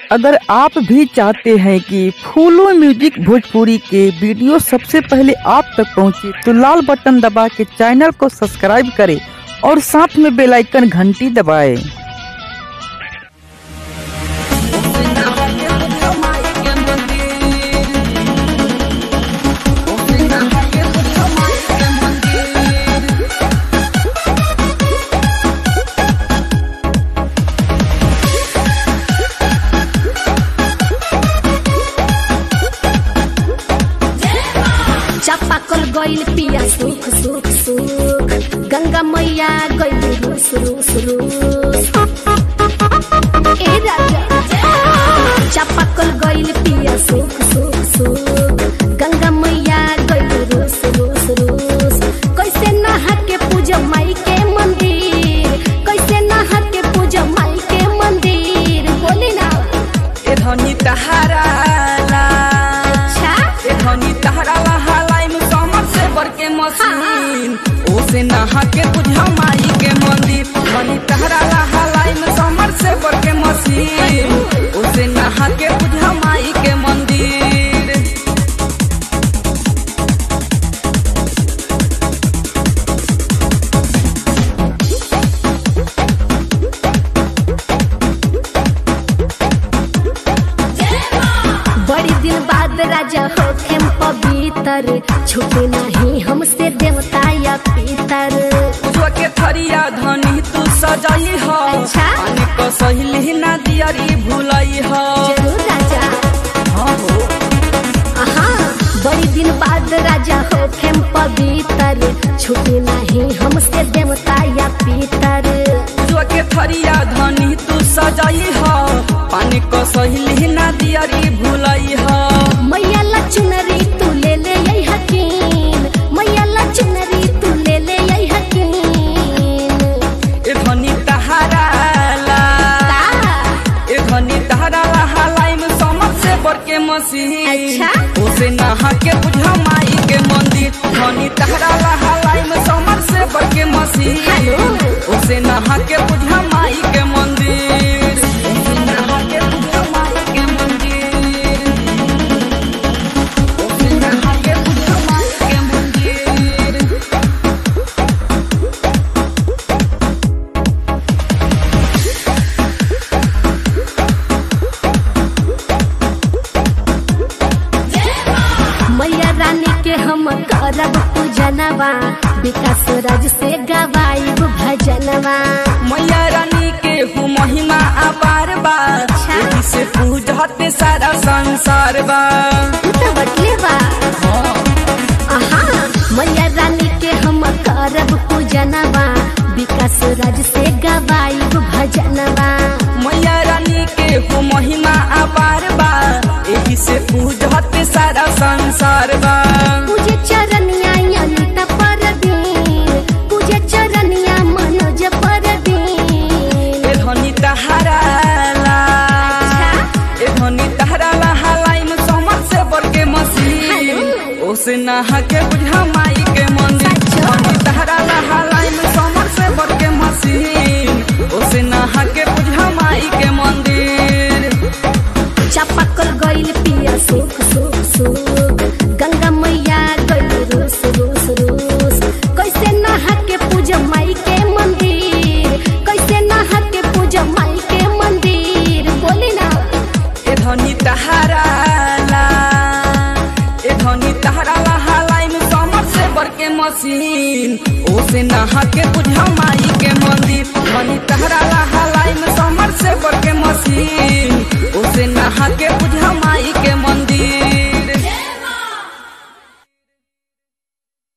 अगर आप भी चाहते हैं कि फूलो म्यूजिक भोजपुरी के वीडियो सबसे पहले आप तक पहुंचे तो लाल बटन दबा के चैनल को सब्सक्राइब करें और साथ में बेल आइकन घंटी दबाएं। चापाकल गइल पिया सुख सुख सुख गंगा मैया गइल रूस रूस रूस ए राजा चापाकल गइल पिया सुख सुख सुख गंगा मैया गइल रूस रूस रूस कैसे नहा के पूजा माई के मंदिर कैसे नहा के पूजा माई के मंदिर बोली ना ए धनी तहारा ला अच्छा ए धनी तहारा ला हालाई में समर से बर के मशीन ओसे नहा के बुझा माई के मंदिर धनी तहारा ला हालाई में समर से बर के मशीन ओसे नहा के बुझा माई के मंदिर बड़ी दिन बाद राजा होखेम पवित्र छुपे नहीं हमसे देवता या पितर जो के थरिया धनी तू सजाई हो अच्छा। पानी को सहेली ना दियरी भूलई हो जरूर राजा हाँ हो आहा बड़ी दिन बाद राजा होखेम पवित्र छुपे नहीं हमसे देवता या पितर जो के थरिया धनी तू सजाई हो पानी को सहेली ना दियरी भूलई हो मैया ला चुनरी तू ले ले यही हकीन मैया ला चुनरी तू ले ले यही हकीन ए धनी तहारा ला का ए धनी तहारा ला हालाई में समझ से बर के मसीह अच्छा। उसे नहा के बुझा माई के मंदिर धनी तहारा ला हालाई में समझ से बर के मसीह हेलो। उसे नहा के बुझा माई के मंदिर उसे नहा के बुझा माई के मंदिर उसे नहा के बुझा माई के मंदिर मैया रानी के हम करब पूजनवा विकास राज से गवाइब भजनवा मैया रानी के हूँ महिमा अपार बा अच्छा। एही से पूजते सारा संसार बा तू तो बटले बा आहा मैया रानी के हम करब पूजनवा विकास राज से गवाइब भजनवा मैया रानी के हूँ महिमा अपार बा एही से पूजते सारा संसार बा पूजे चरनिया अनिता परदीन पूजे चरनिया मनोज परदीन ए धनी तहारा ला अच्छा। ए धनी तहारा ला हालाई में समझ से बर के मसीह हेलो। ओसे नहा के बुझा माई के मंदिर सचो। धनी तहारा ला हालाई में समझ से बर के मसीह ओसे नहा के बुझा माई के मंदिर चापाकल गइल पिया सुख सुख सुख गंगा मैया गइल रूस रूस रूस कैसे नहा के पूजा माई के मंदिर कैसे नहा के पूजा माई के मंदिर बोली ना ए धनी तहारा ला ए धनी तहारा ला हालाई में समर से बर के मशीन ओसे नहा के बुझा माई के मंदिर धनी तहारा ला हालाई में समर से बर के मशीन ओसे